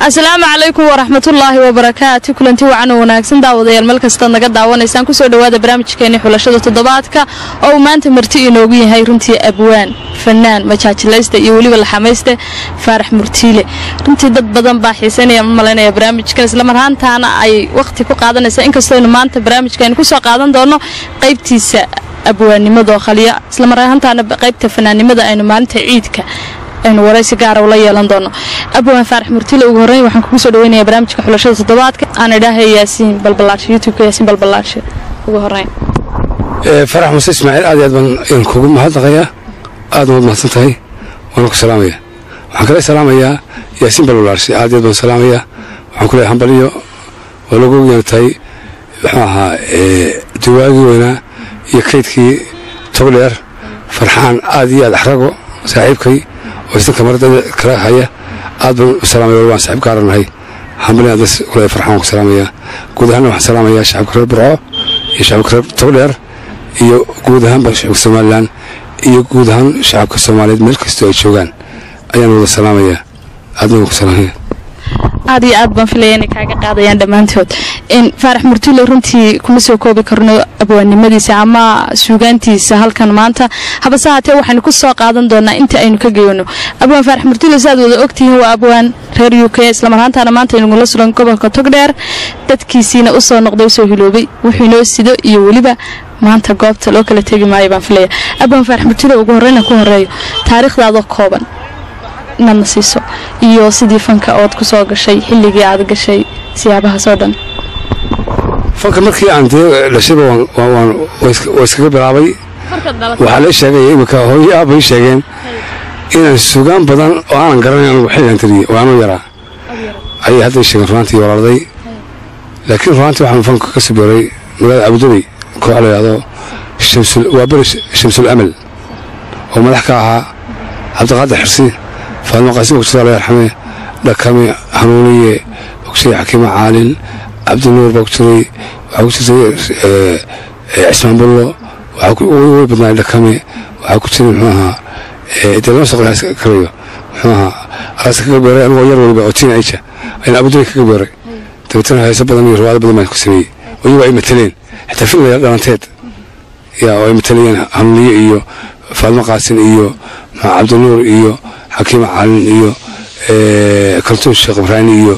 asalaamu calaykum waraxmatullaahi wabarakaatu kulanti wacan oo wanaagsan daawadayaal meel kastaad naga daawanaysaan kusoo dhowaada barnaamijkeeni xulashada toddobaadka oo uu maanta marti inoogu yahay runtii abwaan fanaan majaajilaysta iyo weliba laxamayste faarax murtiile runtii dad badan baa xiisanaya ma malaynaya barnaamijkan islamarhaantaana ay wakhti ku qaadanaysa inkastooynu maanta barnaamijkaaynu kusoo qaadan doono qaybtiisa abwaannimadaoo khaliya islamarhaantaana qaybta fanaannimada aynu maalinta ciidka aynu waraysi gaara ula yeelan doono abwaan faarax murtile ugu horreyn waxaan kugu soo dhaweynaya barnaamijka xulashada toddobaadka aan idhaahay yaasiin balbalaarshe youtubeka yaasiin balbalaarshe ugu horreyn farax muse ismaaciil aad iyo aad baan kugu mahadnaqayaa aad waad mahadsan tahay waana ku salaamaya waxaan kala salaamayaa yaasiin balbalaarshe aad iyo aad baan salaamayaa waxaan ku leeyahay hambaliyo waa lagu yeeltahay muxuu ahaa duwaagii weynaa iyo kaydkii togdheer farxaan aad iyo aad axrago saaxiibkay oo isdanka maradada kala haya aad baan u salaamaya waan saaxiib gaaranahay hambalin adas kule farxaan ku salaamaya guud ahaanna waxaan salaamayaa shacabka reer burco iyo shacabka reer togdheer iyo guud ahaanba shacabka somalilan iyo guud ahaan shacabka soomaaliyeed meel kastoo ay joogaan ayaan wada salaamayaa aadna waan ku salaamaya aad iyo aad baan filaya inay kaaga qaadayaan dhammaantood faarax murtile runtii kuma soo koobi karno abwaannimadiisa ama suugaantiisa halkan maanta habase haatee waxaynu ku soo qaadan doonaa inta aynu ka geyno abwaan faarax murtile si aad wada ogtihiin waa abwaan reer u k islamarhaantaana maanta aynugula sugan gobolka togdheer dadkiisiina u soo noqday usoo hiloobay wuxuu inoo sido iyo weliba maanta goobta loo kala tegi maayo baan filaya abwaan faarax murtile ugu horreyna ku horeeyo taariikhdaadoo kooban inaadna siiso iyo sidii fanka ood ku soo gashay xilligii aad gashay siyaabahaasoo dhan fanka markii aan dee dhashayba waa iskaga bilaabay waxaa la sheegay iminka hooyo aab bay sheegeen inaan sugaan badan oo aanan garanayn anugu xilligan tiriye oo anuu yaraa ayay hadday sheegeen runaantii walaalday laakiin runaantii waxaan fanka ka sabiray magaalada abudabey koox la yidhahdo waa beri shamsul amal oo madax ka ahaa cabdiqaadir xirsi faadmo qaasim ogjiraa la yarxame dhakame hanuuniye ogjiray xakiimo caalin cabdinuur baa ku jiray waxaa ku jirtay cismaan bullo way badnaay dhakame waxaa ku jiray muxuu ahaa dee lama soo karayo muxuu ahaa alaasa kaga beeray anigoo yar waliba oo tiin aija ayaan abudabay kaga beeray dabeetana heeso badan iyo riwaado badan baan ku sameeyey oo iyagu ay mateleen xitaa filmaya dhalanteed yaa oo ay matelayeen hanuuniye iyo faadmo qaasin iyo maxaa cabdinuur iyo xakiima caalin iyo kaltuun sheekh ibraahim iyo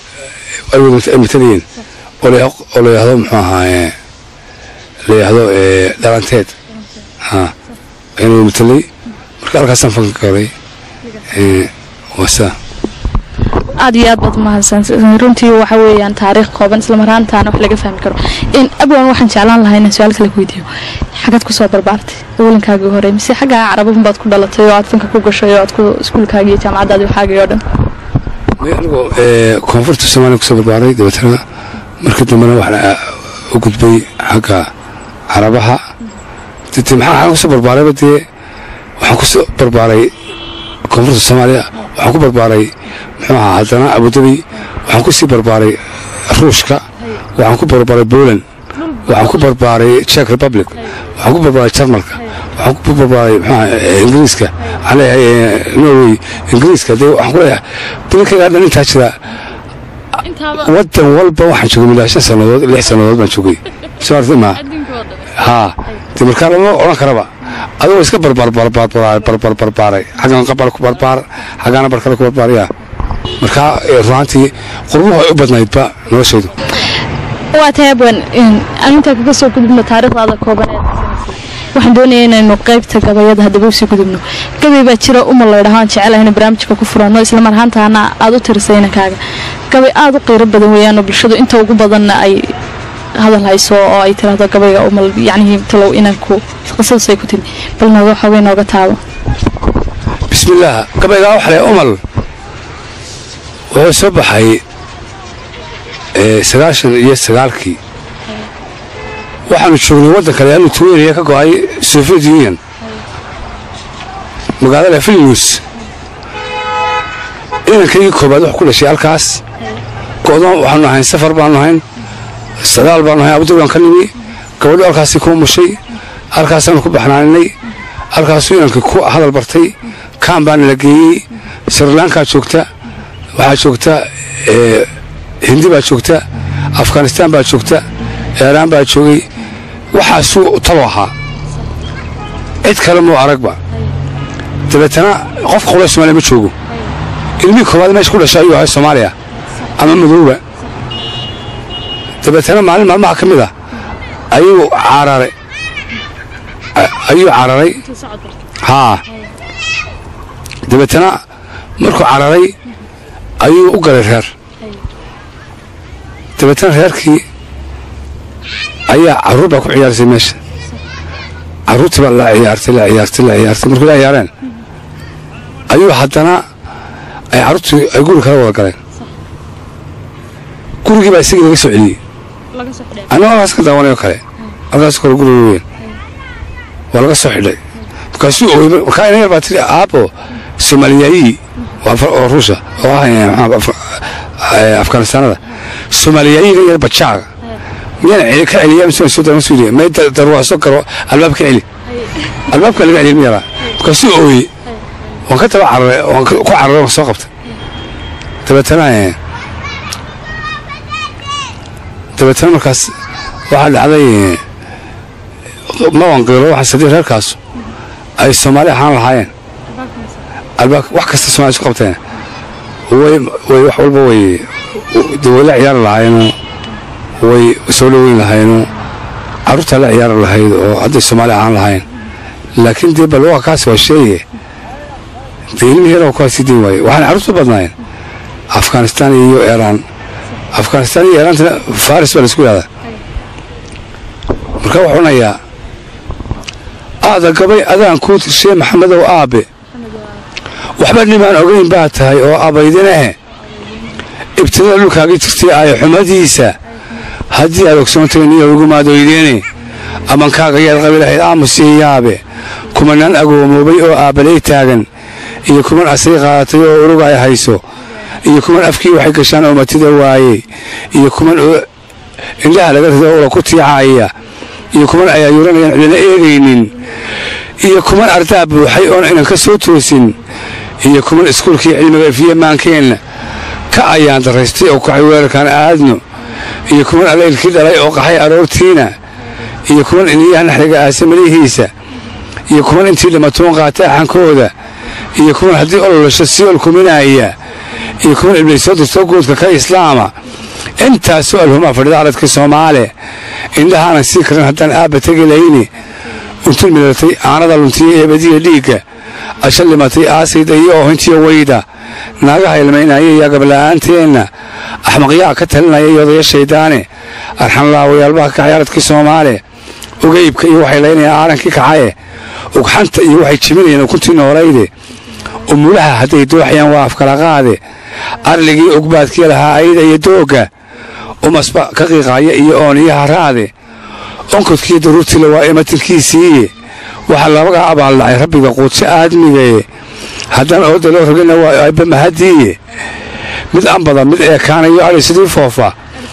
ay matalayeen oo la yidhaahdo muxuu ahaa la yidhaahdo dhalanteed ha ayanu matalay marka halkaasaan fanka galay waa saa aad iyo aad baad mahadsan runtii waxa weeyaan taariikh kooban islamarhaantaana wax laga fahmi karo abwan waxaan jeclaan lahaa inaan su-aal kale ku weydiiyo xagaad ku soo barbaartay awalinkaagii hore mise xaggaa carabahun baad ku dhalatay oo aad fanka ku gashay oo aad ku iskuulkaagii iyo jaamacaddaadii waxaagii oo dhan anigoo koonfurta soomaaliya kusoo barbaaray dabeetana markii dambena waxaa u gudbay xagga carabaha dete maxaa kusoo barbaarayba dee waxaan kusoo barbaaray koonfurta soomaaliya waxaan ku barbaaray muxuu ahaa haddana abudabi waxaan ku sii barbaaray ruushka waxaan ku barbaaray poland waxaan ku barbaaray czech republic waxaan ku barbaaray jarmalka waxaan ku barbaaray muxuu ingiriiska waxaan leeyahay norway ingiriiska dee waxaan ku leeyahay badankaygaa dhan intaa jira waddan walba waxaan joogay milaa shan sannadood lix sannadood baan joogay soo artay maa haa dee markaa lama odhan karaba adigoo iska barbarbarbarbarbarbarbaaray xaggan qabal ku barbaar xaggaana barkale ku barbaaraya markaa runaantii qurbuhu ay u badnaydba noloshaydu waa tahay abwan arintaa kaga soo gudubno taariikhdaada koobaneed waxaan doonaya inaynu qaybta gabayada haddaba usii gudubno gabay baa jira umal laydhaho aan jecelahay inu barnaamijka ku furanno islamar ahaantaana aad u tirisay inankaaga gabay aad u qiiro badan weeyaanoo bulshadu inta ugu badanna ay hadal hayso oo ay tiraahdo gabayga umal yacnihii talow inanku qisadaas ay ku timi bal nooga xoogay nooga taabo bismillaah gabaygaa waxa le umal wuxuu soo baxay sagaashan iyo sagaalkii waxaanu joognay waddanka leanu tuweniya ka go'ay soviet union magaalada vilnius inankaygii koobaad wax ku dhashay halkaas go'doon waxaanu ahayn safar baanu ahayn sadaal baanu ahayn abudabi baan ka nimi gabadho halkaasii ku mushay halkaasaanu ku baxnaaninay halkaasuu inankii ku hadal bartay kaan baana la geeyey srilankaa joogta waxaa joogta hindi baa joogta afghanistaan baa joogta eeraan baa joogay waxaasuu talo ahaa cid kale muu aragba dabeetana qofka qole somaaliya ma joogo ilmihii koowaad meesha ku dhashay ayuu ahay soomaaliya ama madowba dabeetana maalin maalmaha ka mid a ayuu cararay ayuu cararay haa dabeetana markuu cararay ayuu u galay reer dabeetana reerkii ayaa carruur baa ku ciyaarsay meesha carruurtii baa la ciyaartay la ciyaartay la ciyaartay markuu la ciyaareen ayuu haddana ay carruurtii ay guri kala wada galeen gurigii baa isagii laga soo celiyey annago halkaas ka daawanay oo kale halkaasoo kale guriga weyn waa laga soo xidhay markaasuu ooyey markaa ina yar baa tiri aabo soomaaliyaayi oo ruusha oo ah afghanistaanada soomaaliyaayiga yar bajaaga miyaan celi ka celiya mise soo dama suuliya may darwaaso garo albaab ka celi albaabka laga celiya miyaraa markaasuu ooyey waan ka daba cararay waan ku cararay waan soo qabtay dabeetana dabeetana markaas waxaa dhacday ma wanqiilo waxaa sadii reerkaas ay soomaali ahaan lahaayeen albaab wax kasta somalia isku qabteen way way wax walba way dawala ciyaari lahaayeenoo way soo dhaweyn lahaayeenoo carruurtaa la ciyaari lahayd oo hadday soomaali ahaan lahayn laakiin dee bal waa kaas waa sheeye dee ilmihii yara kuwaa sii dayn waaye waxaana carruurtu badnaayeen afghanistaan iyo eeraan afghanistaan iyo eeraantana faris baa laisku yidhahdaa marka wuxuu onayaa aada gabay adaan kuu tirshee maxamedow aabe waxba nimaan ogayn baa tahay oo abaydineh ibtilada dhulkaagii jirtay aayo xumadiisa haddii aad ogsoontay niyo ugu maadoydeene amankaaga yaad qabi lahayd aamusiyo yaabe kumanaan agoomoobay oo aabbalay taagan iyo kuman asay qaadatay oo urug ay hayso iyo kuman afkii waxay gashaan oo matida waayey iyo kuman indhaha laga rido ula ku tiicaaya iyo kuman ay ayuuranayaan cidina eegaynin iyo kuman ardaa buuxay oon inan ka soo toosin iyo kuman iskuulkii cilmiga ifiye maankeenna ka ayaan daraystay oo kaxay weerarkaan aadno iyo kuman allaylkii dhalay oo qaxay aroortiina iyo kuman iniyaha naxriga aasa malihiisa iyo kuman intii dhimatoon qaata axankooda iyo kuman haddii ololasho siyool kuminaaya iyo kuman iblaysoo dirtoo guudka ka islaama intaasoo alhumaa fadhida caradka soomaale indhahaanan sii karin haddaan aabba tegi layni untul midatay aanada luntiya eebadiya dhiigga asha limatay aasayda iyo oohintiya weyda naagaha ilmaynaya iyo gabla'aanteenna axmaqyaa ka talinaya iyo odaya shayddaane arxanlaawayaalbaha kacay caradkii soomaale ugaybka iyo waxay laynayaan aarankii kacaye ugxanta iyo waxay jibinayaan ukuntii noolayde umulaha hadday dooxayaan waa afkalaqaade arligii ogbaadkii lahaa ayda iyo doogga umasba ka qiiqaaya iyo ooniyo haraade onkodkiiyo daruurtiila waa imatilkiisiiye waxaa labagaa abaaldhacay rabbiga quudso aadmigaye haddaan ooda loo rogina waa aabba mahadiiye mid ambada mid eekaanayo adhi sidii foofa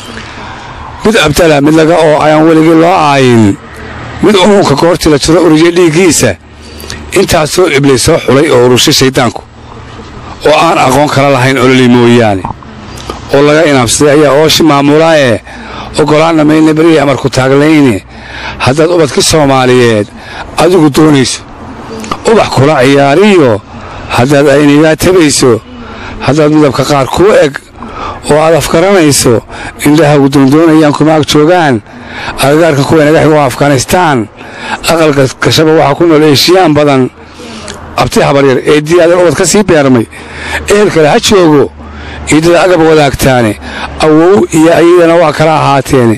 mid abdala mid laga oo ayaan weligii loo aayin mid unuunka goortii la jiro ururiya dhiiggiisa intaasoo iblay soo xulay oo urushay shayddaanku oo aan aqoon kala lahayn ololi mooyaane oo laga inaabsaday ayaa ooshi maamulaaye oggolaanna maylna beriya amarku taaglayne haddaad ubadka soomaaliyeed adigu doonayso ubax kula ciyaariyo haddaad aynigaa tabayso haddaad midabka qaar kuu eg oo aad afgaranayso indhahagu doondoonayaan kuma ag joogaan agagaarka kuwa naga xigo afghanistaan aqalka gashaba waxaa ku nool eeshiyaan badan abti habaryar ee diyaadan ubad ka sii beermay ehel kale ha joogo ciidada agab wadaagtaane awow iyo ayadana waa kala ahaateene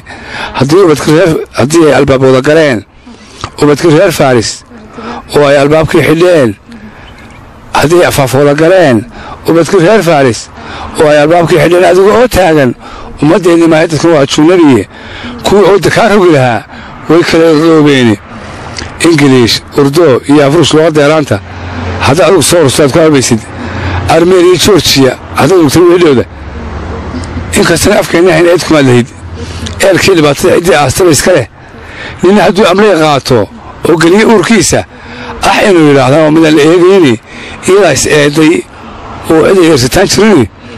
haddii ay albaab wada galeen ubadkii reer faris oo ay albaabkii xidheen haddii ay afaaf wada galeen ubadkii reer faris oo ay albaabkii xidheen adiga oo taagan ummaddeennii maahay dadkan waa junabiye kuwii ooda kaa rogi lahaa way kala roobeene ingiliish urdo iyo afruush luga deeraanta hadda adugu soo rustaad ku albaysid armeniya georgiya haddaad ogtay weedhooda inkastana afkeenna ahayn eed kumaad lahayd eelkii dhibaatada ciddii aastaba iska leh nina hadduu amlay qaato oo geliye uurkiisa ah inuu yidhaahda oo midaan la eegayni iyadaa is eeday oo cid ay eersataan jirini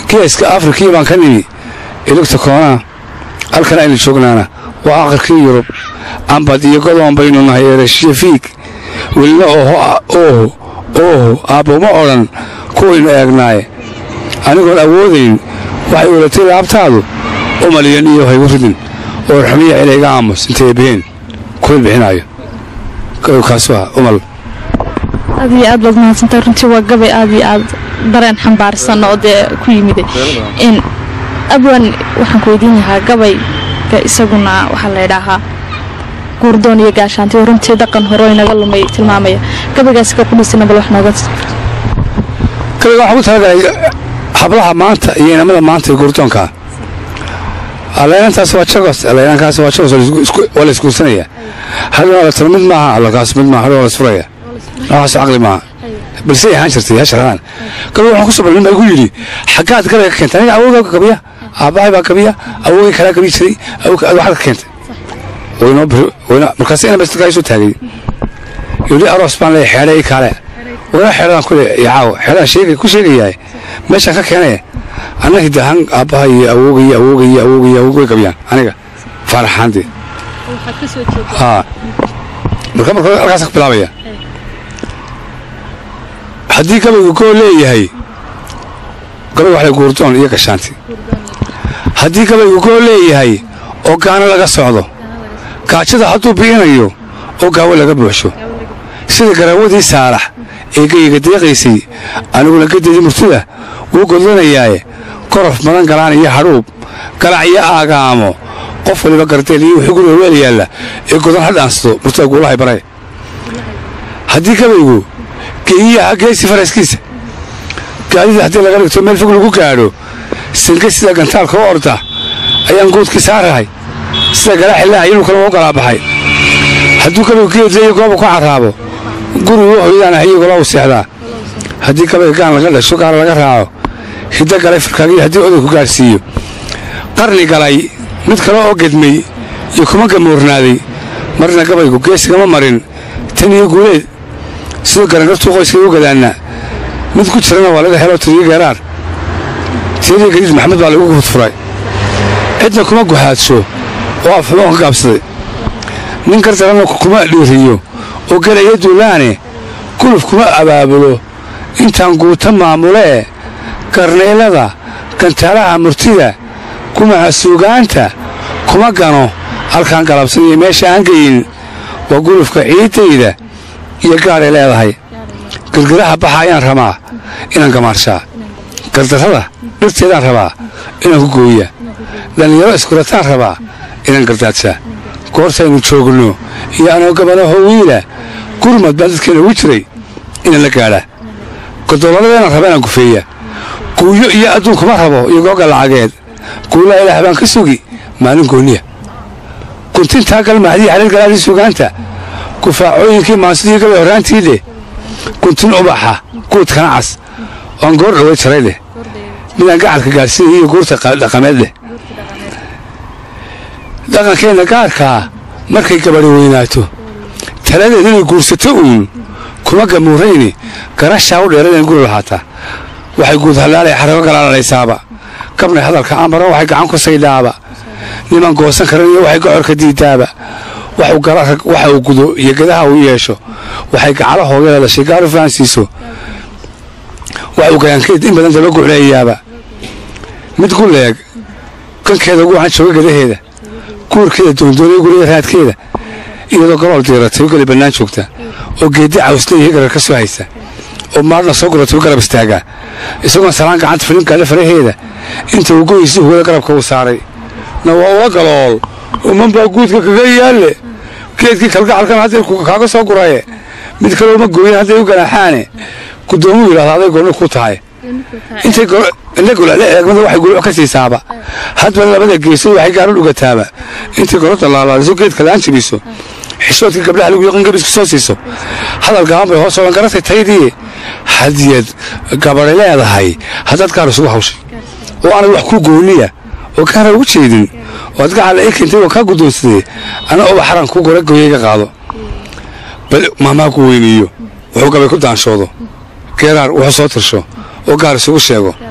geeska afrikii baan ka nimi iligta koonaa halkan aynu joognaana waa aqalkii yurub ambad iyo godoon baynu nahay ereshafiig welina ooho ooho aabboma odhan kuwaynu eegnaaye anigoon awoodayn waxay olatay laabtaadu umaliyan iyo haygu ridin oo raxmiya ilayga aamus intay biheen kuwil bixinaayo kaasu ah umal aad iyo aad baad mahadsantahay runtii waa gabay aad iyo aad dareen xambaarsan oo dee ku yimiday in abwan waxaan ku weydiin lahaa gabayga isaguna waxaa la ydhaahaa guurdoon iyo gaashaanti oo runtii dhaqan hore inaga lumay tilmaamaya gabaygaasi ka qudhisina bal wax nooga gabayga waxaan ku talagalay hablaha maanta iyo inamada maanta ee guurdoonkaa alleenantaas waa jagos alleenankaas waa jagos waa la isguursanaya hadhow la tiro mid maaha allakaas mid maaha hadhow la isfuraya noocaas caqli maaha balse ahaan jirtay hasharaan gabay waxaan ku soo balmin baa igu yidhi xaggaad gabayga ka keentay aniga awoogaa gabiya aabbahay baa gabiya awoogay kalaa gabi jiray waxaad ka keentay markaas ina baskaa soo taagay yidhi aroos baan leeyahay xeedha ii kaale wala xeedhadaan ku leeyahay caawo xeedhadaan sheegay ku sheegayahay meeshaan ka keenaya anna hidahaan aabbaha iyo awooga iyo awooga iyo awooga iyo awooga way gabiyaan aniga faaraxaantii haa marka marka halkaas ka bilaabaya haddii gabaygu goo leeyahay gabay waxlay guurdoon iyo gashaanti haddii gabaygu goo leeyahay oo gaano laga socdo gaajada hadduu bi'inayo oo gaawo laga buuxsho sida garaawadii saalax ee geyga deeqaysay aniguna gadeedii murtida wuu godlanayaaye korof madan galaan iyo hadhuub galac iyo aagaamo qof waliba gardeel iyo wixii guriga weel yaalla ee godan ha dhaansado murtida guulahay baray haddii gabaygu geeyiyaha geesi faraskiisa gaadida haddii laga dhigto meel fog lagu gaadho sange sida gantaalka u orda ayaan guudkii saarahay sida galaaxilaaha inuu u galaabaxay hadduu gabaygu geedleeyo gooba ku carraabo gurigu u hoydaana iyagula u seexdaa haddii gabayga gaan laga dhasho gaala laga raaco hiddo galay farkaagiyo haddii odayku gaadhsiiyo qarni galay mid kale oo gedmay iyo kuma gamoornaaday marna gabaygu geesigama marin tan iyo guuleed sidoo garangartuu qoyskay u gadaannaa mid ku jirana waa laga helo tiriyo geeraar tiyadii gadiid maxamed baa lagu fudfuray cidna kuma guhaadsho oo afxumoon ka gaabsaday nin gardaranna kuma dhiiriyo oo gelaya duulaane guluf kuma abaabulo intaan guuta maamulee garnaylada gantaalaha murtida gumaca suugaanta kuma gano halkaan galabsan iyo meesha aan geyin waa gulufka ciiddayda iyo gaadhay leedahay gargaraha baxa ayaan rabaa inaan gamaarshaa gardarrada dhirteedaan rabaa inaan ku gooya dhallinyaro iskurataan rabaa inaan gardaadshaa goortaynu joogno iyo anoo gabanaho wiila gurmad baan dadkeena ugu jiray inaan la gaadhaa godolladeedaan raba inaan gufeeya guuyo iyo adduun kuma rabo iyo googa lacageed guulaha ilaah baan ka sugi maalin gooniya guntintaa galmahadii xaliil galaadii sugaanta gufaacooyinkii maansidii gabay horraantii dheh guntin ubaxa guudkana cas oan goor dhaway jaray dheh midaan gacalka gaadhsiinaya iyo guurta dhaqameed dheh dhaqankeenna gaarkaa markay gabadhi weynaato taladeed inay guursato uun kuma gamuurayni garashaa u dheerad inay guri lahaataa waxay guud hallaalay xarabo galaalanaysaaba gabnay hadalka ambaran waxay gacan ku saydhaaba niman goosan karan iyo waxay gocorka diidaaba waxa uu gudo iyo gadaha uu yeesho waxay gacalo hooyada dhashay gaaru fahansiiso waxa uu gayaankeed in badan daba gucleeyaaba mid gu leeg gankeeda ugu waxaan jooga gadaheeda guurkeeda doondoonaya guriga raadkeeda iyadoo galool diiratay u geli bannaan joogta oo geeddi cawsleeyahay garar ka soo haysa oo maadhna soo guratay u garab istaagaa isagoon salaan gacanta filin gaadha faraheeda inta uu goyisii hugada garabka uu saaray na waa ula galool uman baa guudka kaga yaalle geedkii kalgacalkan hadday kaaga soo guraye mid kale uma gooyan hadday u ganaaxaane guddoomuu yidhahda aday gooni ku tahay intay indha golaale eegmada waxay guluc ka siisaaba hadba labada geesood waxay gaaro dhugataaba intay golada laalaaliso geedka laan jabiso xishoodkii gabdhaha lagu yaqan gabisku soo siiso hadal gaaban bay hoos oodan garatay taydii hadiyad gabadhay leedahay haddaad gaar isugu hawshay oo aanad wax ku gooniya oo gaara ugu jeedin oo ad gacala ii keentay oo kaa guddoonsaday ana oba xaran ku gora gooyayga qaado bal maamaa ku weyniiyo wuxuu gabay ku daanshoodo geeraar wuxuu soo tirsho oo gaar isugu sheego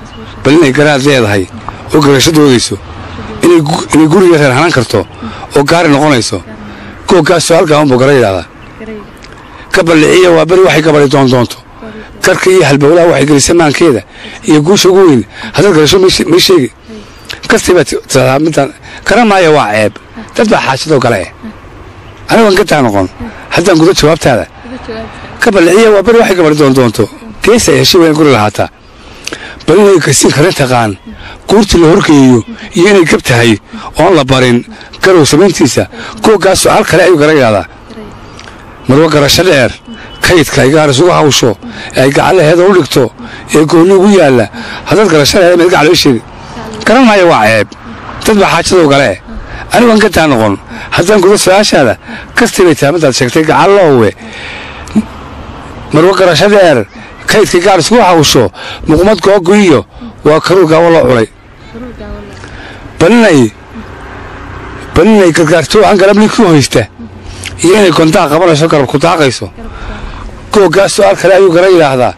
bal inay garaad leedahay oo garasho doodayso inay guriga reer hanaan karto oo gaari noqonayso googgaasoo halkaa unbuu gara yidhahdaa ka balliciya waa beri waxay gabadhi doondoonto karka iyo halbowlaha waxay gelisa maankeeda iyo guusha ugu weyn haddaad garasho may sheegi kastii baa tiradaa midaan garan maaya waa ceeb dad baa xaashadoo kale eh anigoon gataa noqon haddaan gudo jawaabtaada ka balliciya waa beri waxay gabadhi doondoonto geesa ay heshay waa in guri lahaataa bal inay kasiin karin taqaan guurtii la horgeeyo iyo inay gab tahay oon la barin garow samayntiisa googgaasoo hal kale ayuu gara yidhahdaa marwa garasho dheer kaydka ay gaar isugu hawsho ee ay gacalaheeda u dhigto ee goonni ugu yaalla haddaad garasho leeda mid gacal ii sheegi garan maayo waa ceeb dad baa xaajadow gale anigoon gataa noqon haddaan gudo su-aashaada kastii bay tahay midaad sheegtay gacalloowe marwa garasho dheer kaydka gaar isugu hawsho muqmad googu iyo waa karuur gaawo loo culay balinay balinay gargaarto aan galabni ku hoysta iyo inay kontaa qabanayso garab ku daaqayso googgaasoo al kale ayuu gara yidhaahdaa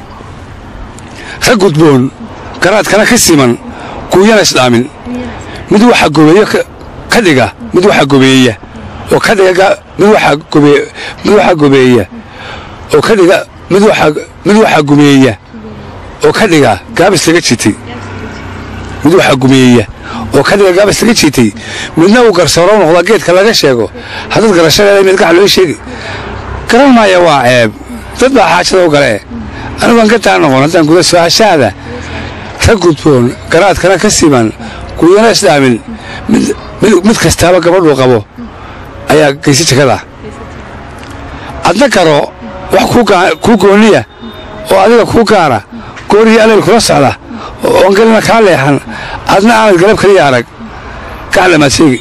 rag gudboon garaadkana ka siman guuyana isdhaamin mid waxaa gobeeyo ka dhiga mid waxaa gobeeya oo ka dhiga mid waxaa gobe mid waxaa gobeeya oo ka dhiga mid waxaa mid waxaa gumeeya oo ka dhiga gaabis laga jitay mid waxaa gumeeya oo ka dhiga gaabis laga jiitay midna uu garsooro noqda geedka laga sheego haddaad garasho leedahay mid gacal loo sheegi garan maaya waa ceeb dad baa xaajadoo gale anigoon ka taa noqon haddaan guda su-aashaada rag gudboon garaadkana ka siman guyana isdhaamin mid kastaaba gabadhuu qabo ayaa geysa jekada adna garo wax kuu gooniya oo adiga kuu gaara goorihii aleel kula socda oon gelina kaa leexan adna aanad galab kaliya arag gaclamaad sheegi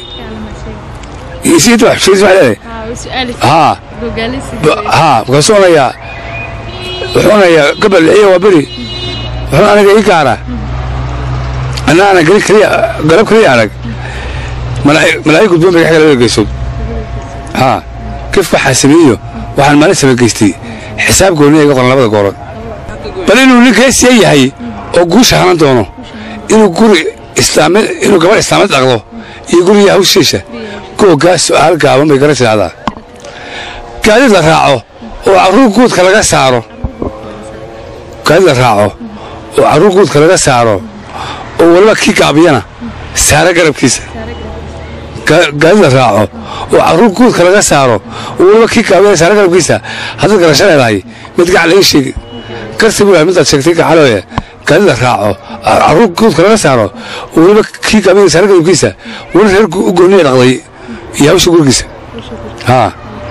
haa markaasuu onayaa wuxuu onayaa gabal iyo waa beri wuxuu aniga ii gaara anna aanan galab kaliya arag malaa'i gudboon bay kaxga labada geysood haa kifka xaasimiiyo waxaan maalin samageystay xisaab gooniya iga qoran labada goorood bal inuu nin geesiya yahay oo guusha hanan doono inuu guri islaami inuu gabadh islaamad dhaqdo iyo guriga hawshiisha googgaas su'aal gaaban bay gara tidhahdaa gaadid la raaco oo carruur guudka laga saaro gaadid la raaco oo carruur guudka laga saaro oo weliba kii gaabiyana saara garabkiisa gaadid la raaco oo carruur guudka laga saaro oo weliba kii gaabiyana saara garabkiisa haddaad garasho leedahay mid gacal ii sheegi garsi buu yahay midaad sheegtay gacaloe gaadida raaco carruur guudka laga saaro oo weliba kii gaabiyana saara garabkiisa weli reer u gooniya dhaqday iyo hawsha gurigiisa haa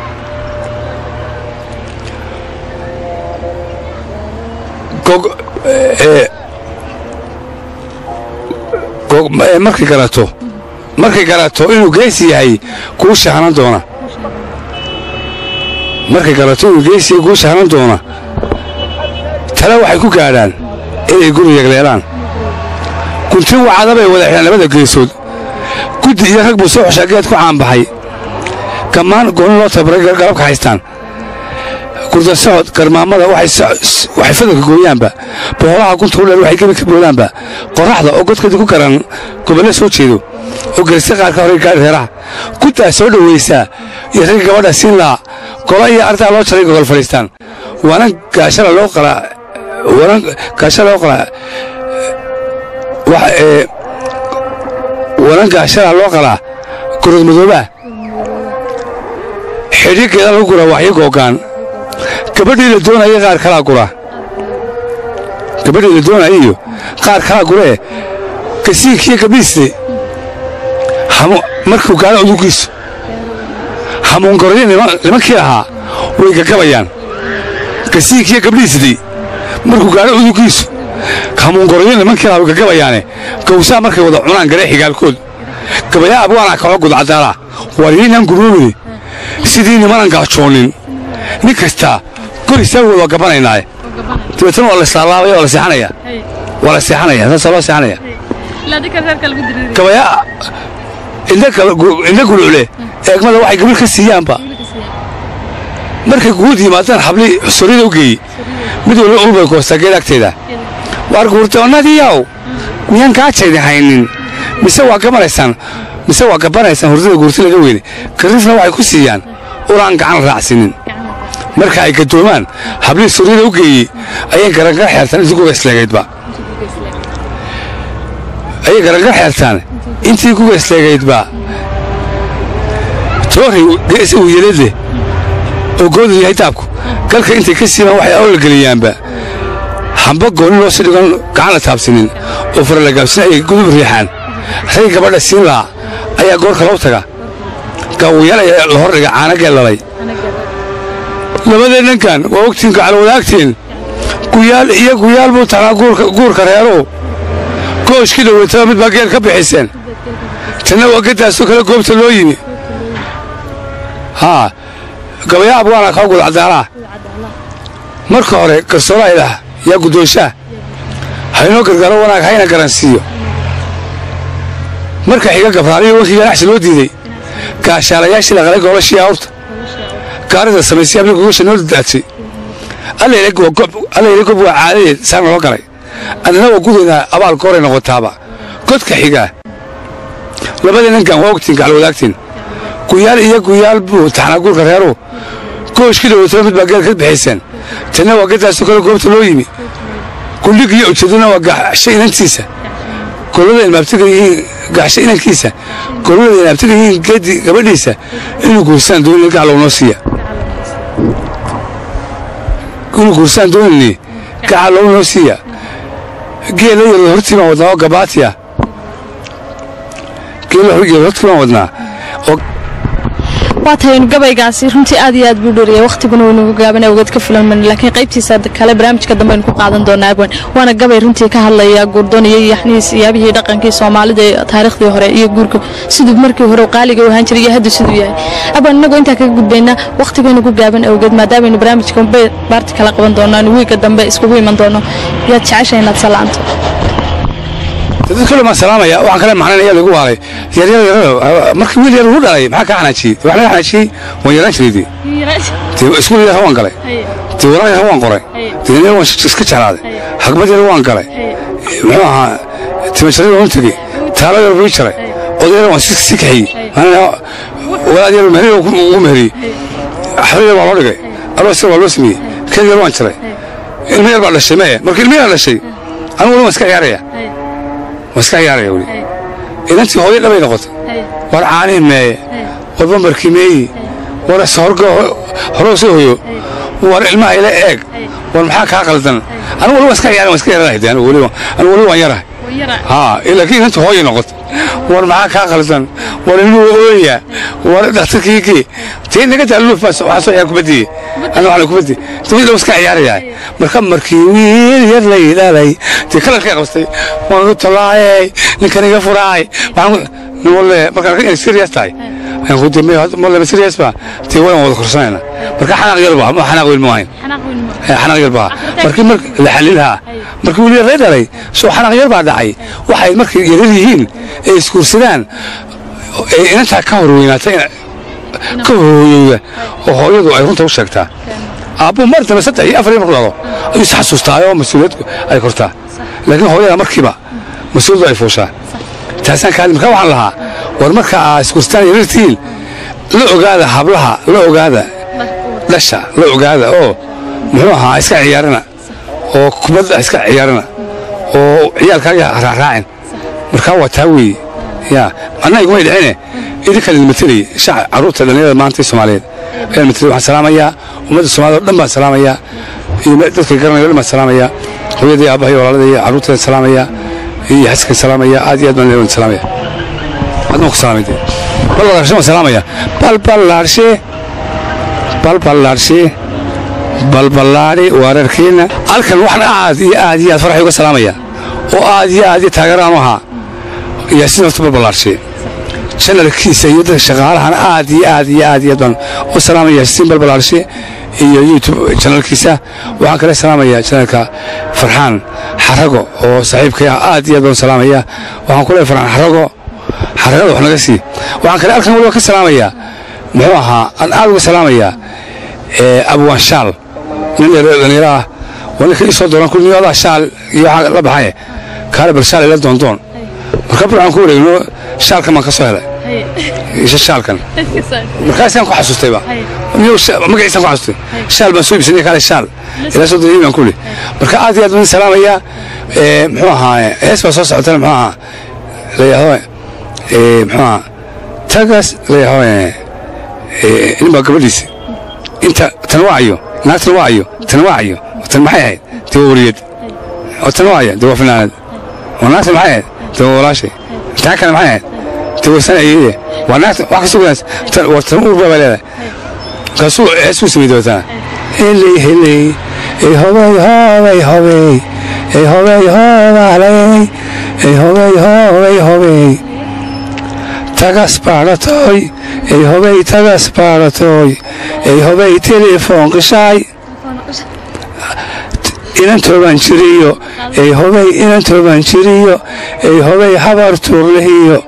markay garato markay garato inuu geesi yahay kuu shahanan doona markay garato inuu geesi yahay kuu shahanan doona tale waxay ku gaadhaan inay guri yagleelaan guntin wacada bay wada xidhaan labada geesood guddi iyo rag buu soo xushaa geed ku caanbaxay gammaan gooni loo tababaray galabka haystaan gurdasocod garmaamada waxay fadalka gooyaanba boolaha gunta u dheer waxay gebi ka boodaanba qorraxda oo godkadi ku garan gobolle soo jeedo oo gelisa qaarka hore gaari reeraha guddaa soo dhowaysaa iyo ragga gabadha siin laha gola iyo ardaa loo jaray gogol fadhiistaan waanan gaashada loo qalaa waanan gaashada loo qalaa waanan gaashada loo qalaa gurad madoobaa xidhigeeda lagu guraa waxyo googaan gabadhii la doonaya qaar kalaa gura gabadhii la doonaya iyo qaar kalaa guree kasiinkiiyo gabdhiisne markuu gaalo udugiisu hamuungaroyo nimankii ahaa way gagabayaan kasiinkiiyo gabdhiisdii markuu gaalo udugiisu hamuungaroyo nimankii ahaa way gagabayaane gawsaa markay wada cunaan garee xigaalkood gabayaa abwaanaa kaxoo gudcadaalaa waryiinaan guroobine sidii nimanan gaajoonin nin kastaa gorisaawgood waa gabanaynaaye dabeetana waa la islaalaabaya waa la seexanaya waa la seexanaya saasaa loo seexanaya gabayaa indha gulucle eegmada waxay gabil ka siiyaanba markay guud yimaadaan xabli xusuriyada u geeyey mid waliba ulbay koostaa geed agteeda waar guurdoonnadiiow miyaan gaajaydi haynin mise waa gabanaysaan mise waa gabanaysaan hurdada guurti laga weyne kariifna waxay ku siiyaan ulaan gacan raacsinin marka ay gadoomaan hablihii suryada u geeyey ayay garangar xeertaan intii kuga isleegaydba ayay garangar xeertaan intii kuga isleegaydba toori gees uu yeladleh oo goodu yahay daabku galka intay ka siibaan waxay awlalgeliyaanba hamba gooni loo si dhigon gacan la taabsinin oo faralagaabsin ayay gudub riixaan rag gabadha siin lahaa ayaa goorka loo taga gaawayaal ayaa la hor dhiga caanagee lalay labadeenankan waa ogtiin gacal wadaagteen guyaal iyo guyaal buu tagnaa guurka reerow gooshkii dhoweytaba mid baa geel ka bixiseen tanna waa gaddaasoo kale goobta loo yimi haa gabayaa abwaana kaa gudcadaanaa marka hore garsooraa ilaah yaa guddoonshaah haynoo gargaaro wanaag hayna garansiiyo marka xiga gabraaliyo wankii ganacsi loo diiday gaashaalayaashii laqalay goolashii awrta gaarida samaysay habli gogasha noo dadaadsay allayla gob waa caadadeed saan noo galay annana waa gudaynaa abaal gooray noqotaaba godka xigaa labada ninkan waa ogtiin gacal wadaagtiin guyaal iyo guyaal buu taxnaa guurka reeruhu gooshkii dhoweytaba mid baa geel ka bixiseen tanna waa gaddaasoo kale goobta loo yimi gundhig iyo ujeeduna waa gaxsha inantiisa golada ilmaabtiga yihiin gaxsha inankiisa golada ilmaabtiga yihiin geedi gabadhiisa inuu guursaan doonin gacalow noo siiya inuu guursaan doonini gacalow noo siiya geela yaro hortii baan wadnaa oo gabaatiya geela yaro hortii baan wadnaa oo waa tahaynu gabaygaasi runtii aad iyo aad buu dheeriyay wakhtiguna waynugu gaabana ogeed ka filanman laakiin qaybtiisa kale barnaamijka dambe aynu ku qaadan doonaa abwan waana gabay runtii ka hadlaya guurdoon iyo yaxniis iyaabihii dhaqankii soomaalida ee taariikhdii hore iyo guurka siduu markii hore qaaliga u ahaan jiray iyo hadda siduu yahay abwan innagoo intaa kaga gudbaynaa wakhtigaynu ku gaaban awgeed maadaameynu barnaamijka baarti kala qaban doonaan wiiga dambe iskugu iman doono yaad jecesha inaad salaanto dad kale maan salaamaya waxaan kale macnaynaya lagu waalay yaryar yararo markii wiil yar ugu dhalay maxaa kaa xanaajiyey wax naga xanaajiyey waan yaraan jiray dee dee iskuul yar waan galay dee walaal yar waan qoray dee yar waan iska jeclaaday xagbad yar waan galay muxuu ahaa timasharid waan u tegey taalo yar buu jaray oday yar waan si kaxiyey walaal yar mehri ugu meheriyey xabad yar waa loo dhigay aroos yar waa loo sameeyey keed yar waan jaray ilmo yar baa dhashay mee marka ilmo yar dhashay anigu wali waan iska ciyaaraya waa iska ciyaaraya weli inantii hooyo dhabay noqotay war caanihi meeye war bambarkii meeyi war horgo horoo soo hoyo war ilmaha ila eeg war maxaa kaa qaldan anigu wali waan iska ciyaaraya waan iska yaranahay de anigu wali anigu wali waan yarahay haa laakiin inantii hooyo noqotay war maxaa kaa qaldan war ilmuhu ooya war dhakhtarkii gee tii naga taaluuf waxaa soo ciyaar kubaddiye aniga waxaan kubaddi dabadii waan iska ciyaarayaa marka markii wiil yar lay dhalay dee kalarkay qabstay waan u talaayay ninkan iga furaay walle markaan inay serious tahay ayaan ku dambeey malle serious ba dee waan wada korsanayna marka xanaaq yar baa xanaaq weyn ma ahayn xanaaq yar baa markii mar la xalilhaa markii wiil yar lay dhalay soo xanaaq yar baa dhacay waxay markay yarar yihiin ee iskuursadaan ee inantaa ka hor weynaatay ka hooyowda oo hooyadu ay runta u sheegtaa aabbuu mar dambe saddex iyo afar iyo marku dhalo ayuu is xasuustaayoo mas-uuliyad ay kortaa laakiin hooyada markiiba mas-uuliyaddu ay fuushaa taasaan kaadi markaa waxaan lahaa war marka aa iskurstaan yarartiin la ogaada hablaha la ogaada dhasha la ogaada oo muxuu ahaa iska ciyaarana oo kubadda iska ciyaarana oo ciyaalkaaga raaraacin markaa waa taa weeye yaa anna igumay dhicine idinkaan idin matelay shac carruurta dhallinyarada maanta soomaaliyeed ayaan matelay waxaan salaamayaa ummadda soomaalida o dhan baan salaamayaa iyo dadka garanaya o dhan baan salaamayaa hooyadii aabbaha iyo walaalada iyo carruurtayaan salaamayaa iyo xaskan salaamaya aad iyo aad baan leewan salaamaya adna ku salaamay dee balbalaarshe waan salaamaya balbalaarshe balbalaarshe balballaadhi waararkeenna halkan waxaan aad iyo aad iyo aad faraxay uga salaamaya oo aad iyo aad iyo taageeraan u ahaa yaasiin horta balbalaarshe janalkiisa iyo dadka shaqaalahana aad iyo aad iyo aad iyo aad baan u salaamaya yaasiin balbalaarshe iyo youtube janalkiisa waxaan kale salaamayaa janalka farxaan xarago oo saaxiibkay ah aad iyo aad baan salaamaya waxaan ku leeyahay farxaan xarago xaragada wax naga sii waxaan kale halkan waliba ka salaamayaa muxuu ahaa aan aad uga salaamayaa abwaanshaal nin dhallinyaro ah waa ninka ii soo dooran ku niyo adaa shaal iyo waxaa la baxaye kaale bal shaal ila doondoon marka burcaan ku wareegno shaalkan baan ka soo helay isha shaalkan markaasaan ku xasuustayba niyo magaciisaan ku xasuustay shaal baan soo iibsanay kaale shaal ilaa soo doonay baan ku li marka aad iyo aad baan salaamayaa muxuu ahaa hees baa soo socotana muxuu ahaa layahdo muxuu ahaa tagaas layahdo nin baa gabadhiisi inta tan waacayo naagtan waacayo tan waacayo tan maxay ahayd dee waa wariyad oo tan waacaya dee waa finaanad oo naagtan maxay ahayd dee waa walaashay taa kale maxay ahayd dee waa sanayeye waa naagta wax ka sugaas war tan uurba baa leedahay markaasuu heesuu samay dabataa heley heley ey hobey hobey hobey ey hobey hobaley ey hobey hobey hobey tagas baadhatoy ey hobey tagas baadhatoy ey hobey telefoon qishaay inan tooban jiriyo ey hobey inan tooban jiriyo ey hobey habar tuurlihiyo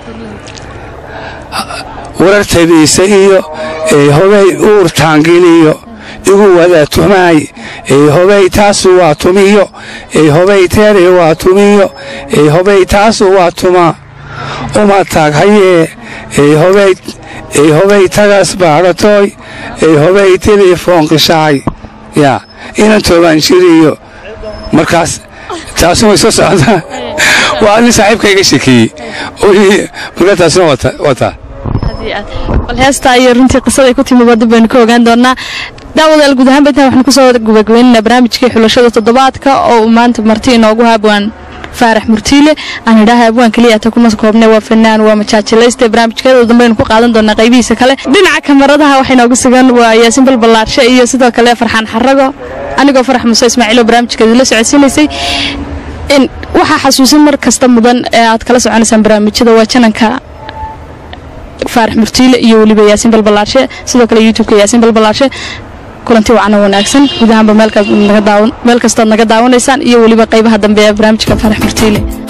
warartabiisa iyo ey hobey uur taangiliyo igu wada tumaay ey hobey taasu waa tumiyo ey hobey teere waa tumiyo ey hobey taasu waa tuma uma taag hayee ey hobey ey hobey tagas baadhatoy ey hobey telefoon qishaay yaa inan toobaan jiriyo markaas taasu way soo socotaa waa nin saaxiibka iga sheekeeyey markaa taasuna wataa bal heestaa iyo runtii qisaday ku timi wadda baynu ka ogaan doonaa daawadaal guud ahaanba intaan waxnu kusoo gubagabaynaynaa barnaamijkii xulashada toddobaadka oo uu maanta marti inoogu haabwaan faarax murtiile aan idhaaha abwaan keliya ta kuma koobne waa fanaan waa majaajilayste barnaamijkeeda dambaynu ku qaadan doonaa qaybihiisa kale dhinaca kamaradaha waxay noogu sugan waa yaasin balbalaarshe iyo sidoo kale farxaan xarago anigoo farax muuse ismaaciil oo barnaamijkeeda la socodsiinaysay waxaa xasuusin mar kasta mudan ee aad kala soconaysaan barnaamijyada waa jananka faarax murtiile iyo weliba yaasin balbalaarshe sidoo kale youtubeka yaasin balbalaarshe kulanti wacna wanaagsan guud ahaanba meel kastood naga daawanaysaan iyo weliba qaybaha dambe ee barnaamijka faarax murtiile